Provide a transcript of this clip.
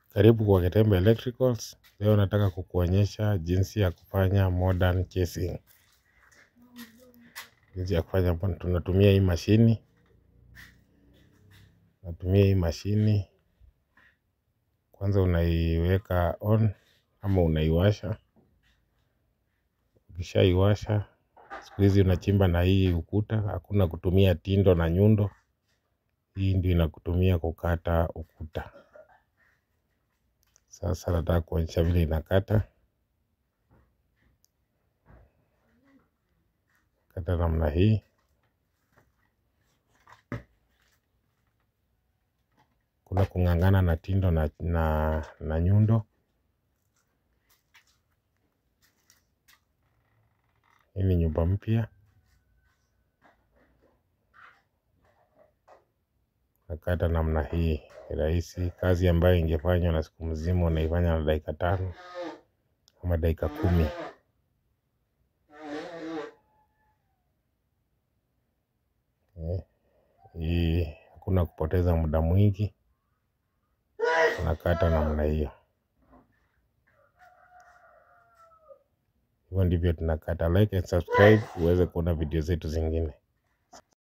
Karibu kwa Ketembe Electricals. Leo nataka kukuonyesha jinsi ya kufanya modern casing. Jinsi ya kufanya tunatumia hii mashini. Natumia hii mashini. Kwanza unaiweka on ama unaiwasha. Ukishaiwasha siku hizi unachimba na hii ukuta. Hakuna kutumia tindo na nyundo. Hii ndio inakutumia kukata ukuta. Sasa nataka kuonyesha vile inakata. Kata namna hii. Kuna kung'ang'ana na tindo na, na, na nyundo. Hii ni nyumba mpya. Nakata namna hii ni rahisi. Kazi ambayo ingefanywa na siku mzima unaifanya na dakika tano ama dakika kumi. Hii hakuna kupoteza muda mwingi. Nakata namna hiyo. Hivyo ndivyo tunakata. Like and subscribe uweze kuona video zetu zingine.